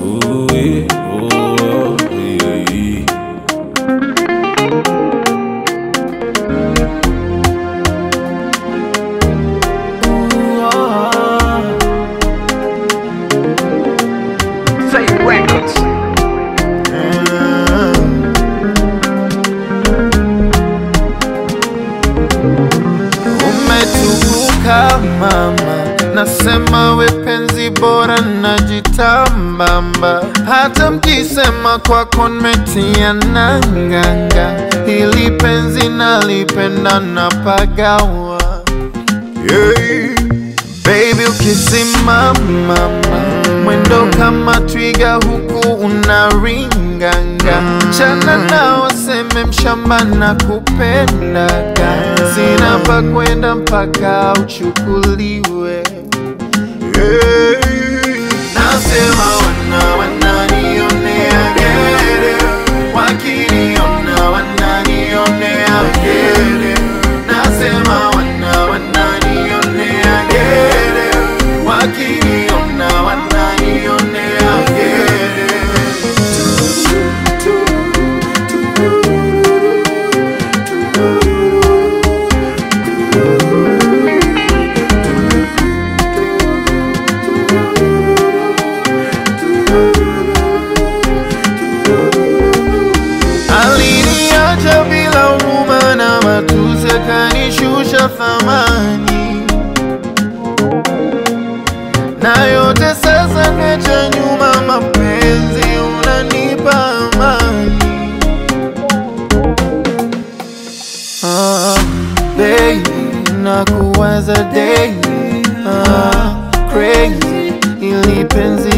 Ooh, yeah. Oh, yeah, yeah. Say records. Umetukuka mama, nasema we penzi bora najitambamba, hata mkisema kwako nimetia nanganga, hili penzi nalipenda napagawa yeah. Baby ukisimama mwendo kama twiga huku unaringanga, chana na waseme mshamba na kupendaga, sina pa kwenda mpaka uchukuliwe yeah. Nasema wana wananionea gere, wakiniona wananionea gere. Nasema wana wananionea gere, wakiniona wananionea gere. Aliniacha bila huruma na matusi, akanishusha thamani, na yote sasa niacha nyuma. Mapenzi unanipa amani, ah, baby, nakuwaza daily, ah, crazy ili penzi